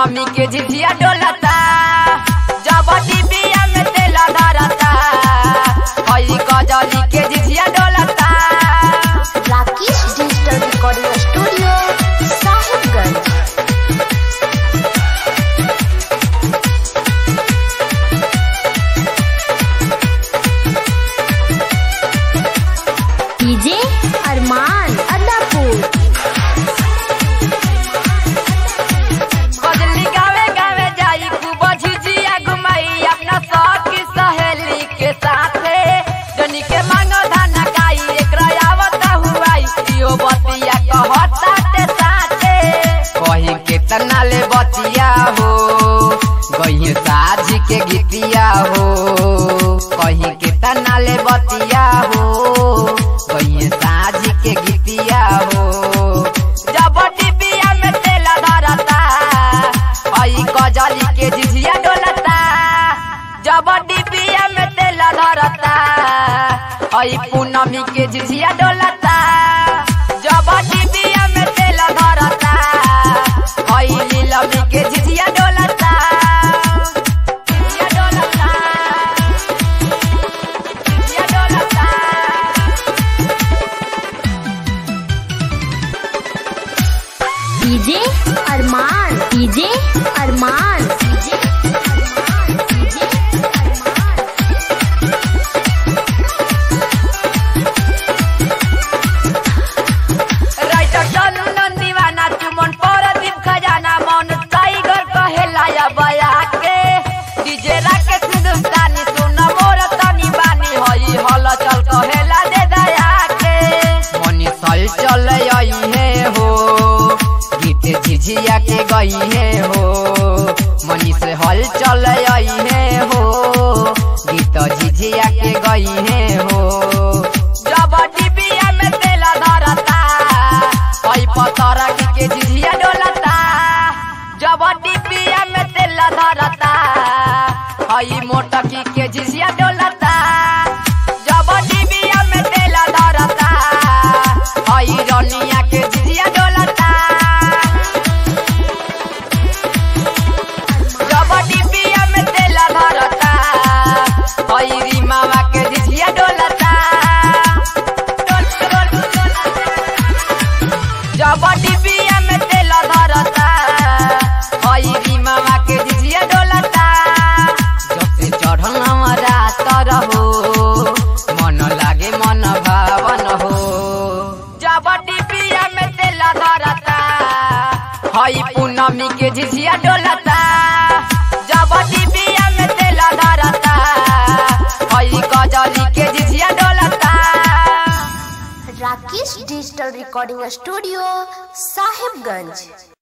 पूनमी के झिझिया डोलता जब डिबिया में तेल धरता हई कजली के झिझिया डोलता Rakesh digital recording studio Sahibganj DJ Arman Adapur कजली गावे गावे जाई खूब झिझिया घुमाई अपना सखी सहेली के साथे जनी के मांगो धाना काई एकरा आवता हुआई इहो बतिया कहता ते साथे कही केतना ले बतिया हो गई साझ के गीतिया हो कही केतना ले बतिया हो गई साझ के गीतिया हो जब डिबिया में तेल धरता आई कजली के झिझिया डोलता जब डिबिया में तेल धरता आई पूनमी के झिझिया डोलता जब डिबिया में तेल धरता आई नीलमी के झिझिया डोलता झिझिया डोलता झिझिया डोलता DJ Arman DJ Arman DJ Arman DJ Arman writer चलू नंदीवाना चुमन पर दीप खजाना मन टाइगर कहेला या बया के डीजे राकेश हिंदुस्तानी सुन मोर तनी बानी हई हल चल कहेला दे दया के मनी सल चल आई है हो गीत झिझिया के गई है हो मनी से हल चल आई है हो गीत झिझिया के गई है हो जब डिबिया में तेल धरता हई पतरा के झिझिया डोलता जब डिबिया में तेल धरता हई मोटकी के झिझिया डोलता जब डिबिया में तेल धरता हई रनिया के झिझिया डोलता जब डिबिया में तेल धरता हई रीमावा के झिझिया डोलता जब डिबिया में तेल धरता हई रीमावा के झिझिया डोलता जब से चढ़ल हमारा तरहो मन लागे मन भावन हो जब डिबिया में तेल धरता हई पूनमी के झिझिया डोलता जब डिबिया में तेल धरता हई कजली के झिझिया डोलता Rakesh digital recording studio Sahibganj